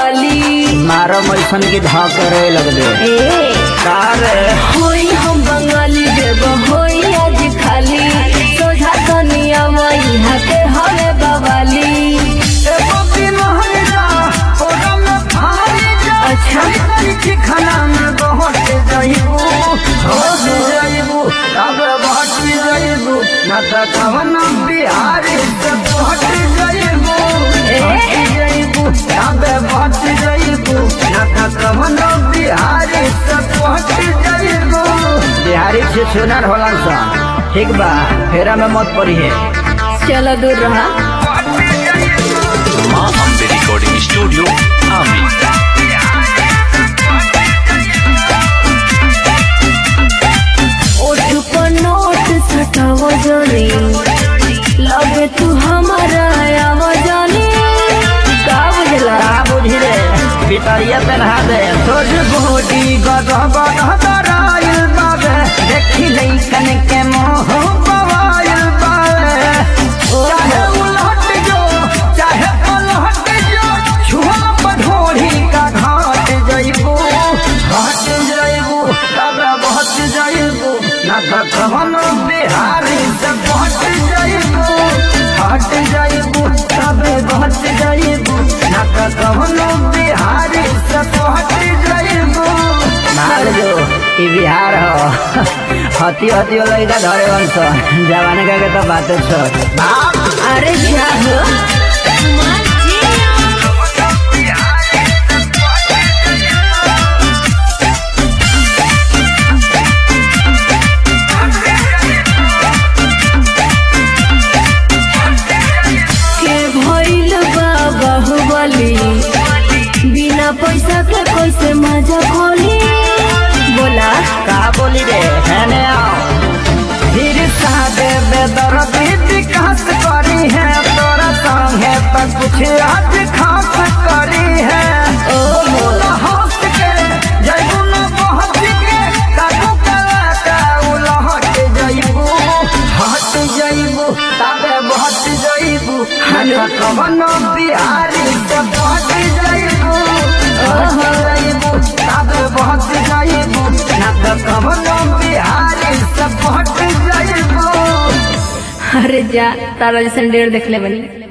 बवाली मारो मैसन की धा करे लगबे ए कार होई हम बंगाली देव होई आज खाली सोझा कनिया वही हाथे हवे बवाली अच्छा खाना में बहुत जाइबू बहुत जाइबू अब बहुत जाइबू न त कवन बिहारी से बहुत जाइबू बहुत जाइबू अब बहुत जाइबू न त कवन बिहारी से बहुत जाइबू बिहारी से सुनर होला सा ठीक बा फेरा में मत पड़ी है चलो दूर रहा माँ अम्बे रिकॉर्डिंग स्टूडियो आमी ओठ पर नोट सटाव जानी लगे तू हमारा आवाजानी का बुझला का बुझी रे भितरिया पहना दे तोर बॉडी गदबद हदराइल बाबे देखी लइकन के मोह बवाइल बाबे चाहे उलट जो चाहे पलट जो छुआ पधोड़ी का घाट जइबू घाट जइबू तब बहुत जइबू ना त कवन बिहारी से बहुत जइबू हट जइबू तब बहुत जइबू ना त कवन बिहारी से बहुत जइबू मार जो ई बिहार हो हती हती लइका धरे वंश जवान का के तो बात छ अरे जा हो के भइल बा बाहुबली बिना पैसा के कैसे मजा खोली बोला का बोली रे हैने आओ फिर सादे बेदर विकास करी है तोरा संगे तक कुछ आज खास करी है ओ मोला हंस के जइबू न पहुंच के काकू कला का उलहट जइबू हट जइबू तबे बहुत जइबू हन कवन बिहारी से पहुंच जइबू हट जइबू तबे बहुत जइबू ना त कवन बिहारी से पहुंच जइबू अरे जा तारा जैसन डेढ़ देख ले बनी